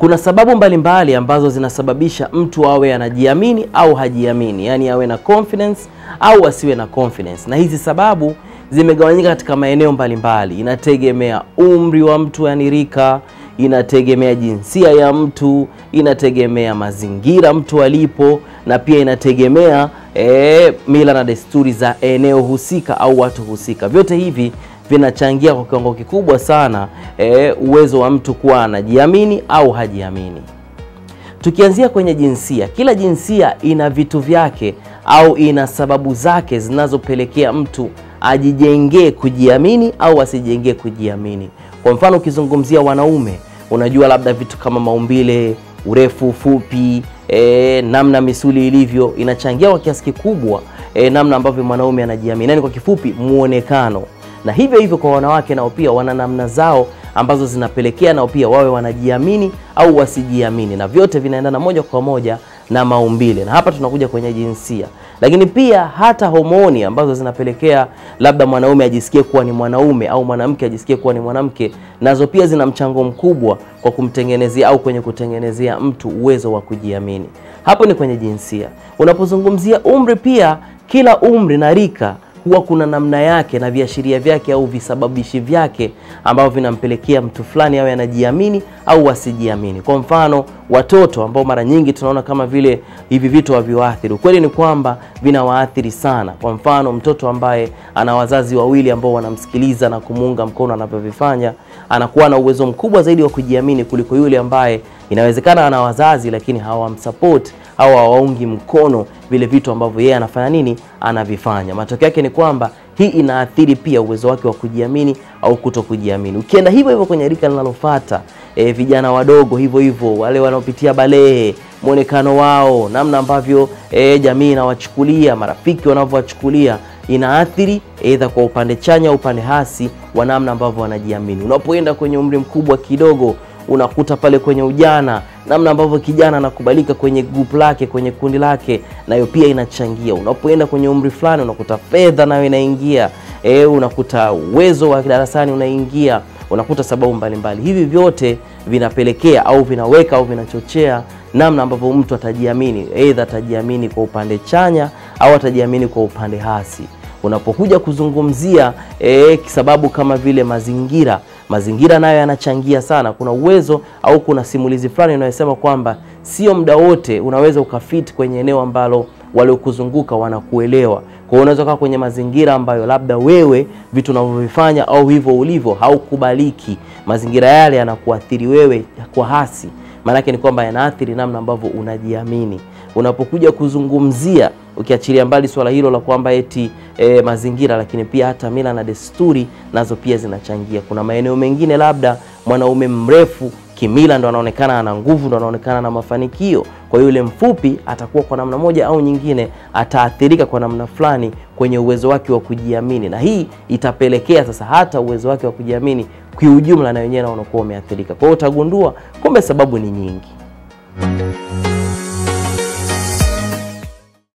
Kuna sababu mbalimbali mbali ambazo zinasababisha mtu awe anajiamini au hajiamini, yaani awe na confidence au asiwe na confidence, na hizi sababu zimegawanyika katika maeneo mbalimbali. Inategemea umri wa mtu, yani rika, inategemea jinsia ya mtu, inategemea mazingira mtu alipo, na pia inategemea e, mila na desturi za eneo husika au watu husika. Vyote hivi vinachangia kwa kiwango kikubwa sana e, uwezo wa mtu kuwa anajiamini au hajiamini. Tukianzia kwenye jinsia, kila jinsia ina vitu vyake au ina sababu zake zinazopelekea mtu ajijengee kujiamini au asijengee kujiamini. Kwa mfano, ukizungumzia wanaume, unajua labda vitu kama maumbile, urefu, ufupi, e, namna misuli ilivyo inachangia kwa kiasi kikubwa e, namna ambavyo mwanaume anajiamini, yaani kwa kifupi, muonekano. Na hivyo hivyo kwa wanawake nao pia wana namna zao ambazo zinapelekea nao pia wawe wanajiamini au wasijiamini, na vyote vinaendana moja kwa moja na maumbile. Na hapa tunakuja kwenye jinsia, lakini pia hata homoni ambazo zinapelekea labda mwanaume ajisikie kuwa ni mwanaume au mwanamke ajisikie kuwa ni mwanamke, nazo pia zina mchango mkubwa kwa kumtengenezea au kwenye kutengenezea mtu uwezo wa kujiamini. Hapo ni kwenye jinsia. Unapozungumzia umri, pia kila umri na rika huwa kuna namna yake na viashiria vyake au visababishi vyake ambavyo vinampelekea mtu fulani awe anajiamini au asijiamini. Kwa mfano, watoto ambao mara nyingi tunaona kama vile hivi vitu haviwaathiri, ukweli ni kwamba vinawaathiri sana. Kwa mfano, mtoto ambaye ana wazazi wawili ambao wanamsikiliza na kumuunga mkono anavyovifanya, anakuwa na uwezo mkubwa zaidi wa kujiamini kuliko yule ambaye inawezekana ana wazazi lakini hawamsupport au hawaungi mkono vile vitu ambavyo yeye anafanya nini, anavifanya. Matokeo yake ni kwamba hii inaathiri pia uwezo wake wa kujiamini au kuto kujiamini. Ukienda hivyo hivyo kwenye rika linalofuata, e, vijana wadogo hivyo hivyo, wale wanaopitia balehe, mwonekano wao, namna ambavyo e, jamii inawachukulia, marafiki wanavyowachukulia inaathiri aidha kwa upande chanya au upande hasi wa namna ambavyo wanajiamini. Unapoenda kwenye umri mkubwa kidogo unakuta pale kwenye ujana namna ambavyo kijana anakubalika kwenye group lake kwenye kundi lake, nayo pia inachangia. Unapoenda kwenye umri fulani, unakuta fedha nayo inaingia, e, unakuta uwezo wa darasani unaingia, unakuta sababu mbalimbali. Hivi vyote vinapelekea au vinaweka au vinachochea namna ambavyo mtu atajiamini, aidha atajiamini kwa upande chanya au atajiamini kwa upande hasi. Unapokuja kuzungumzia e, sababu kama vile mazingira mazingira nayo yanachangia sana. Kuna uwezo au kuna simulizi fulani inayosema kwamba sio muda wote unaweza ukafit kwenye eneo ambalo waliokuzunguka wanakuelewa. Kwa hiyo unaweza kaa kwenye mazingira ambayo labda wewe vitu unavyovifanya au hivyo ulivyo haukubaliki, mazingira yale yanakuathiri wewe kwa hasi. Maanake ni kwamba yanaathiri namna ambavyo unajiamini. Unapokuja kuzungumzia ukiachilia mbali swala hilo la kwamba eti e, mazingira, lakini pia hata mila na desturi nazo pia zinachangia. Kuna maeneo mengine labda mwanaume mrefu kimila ndo anaonekana ana nguvu, ndo anaonekana na mafanikio. Kwa hiyo yule mfupi atakuwa kwa namna moja au nyingine ataathirika kwa namna fulani kwenye uwezo wake wa kujiamini, na hii itapelekea sasa hata uwezo wake wa kujiamini kiujumla na wenyewe na unakuwa umeathirika. Kwa hiyo utagundua kumbe sababu ni nyingi.